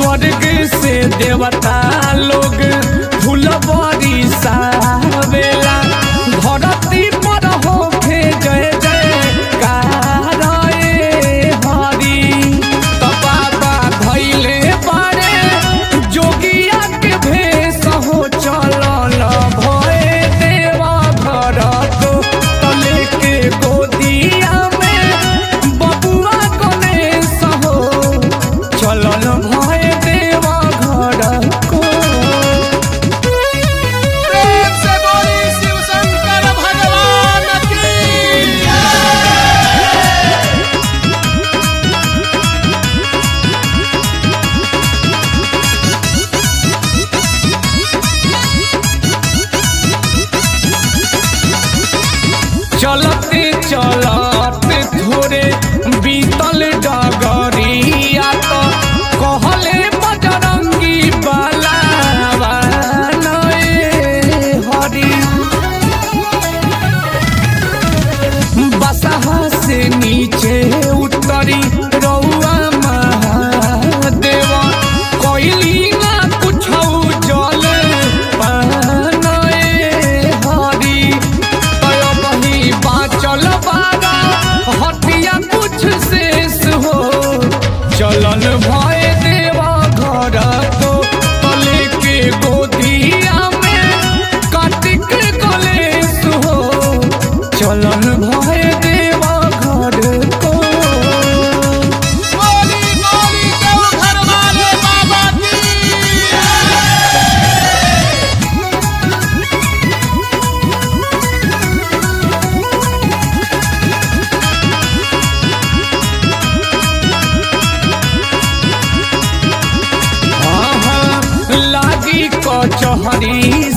स्वर्ग से देवता लोग फुलबरी सावेला धरती पर होखे जय जय कारए हरि त बाबा धैले बारे जोगिया के भेष हो चलल भए देवा घर तो तले के गोदिया में बबुआ गणेश हो चलल भए देवा घर को प्रेम से बोली शिव शंकर भगवान की चलते चलते थोड़े बीतल डगरिया तो कहले बजरंगी बाला हरी बसहा से नीचे उतरी रउआ महादेव कोइली ना कुछ जल पानए हरी तय बही बाचल बारा हटिया कुछ शेष हो चलन भय देवा घर को तले के गोदिया में कार्तिक कलेश हो चलन भय देवा घर को बोली बोली देव घर वाले बाबा की आहा, लागी कचहरी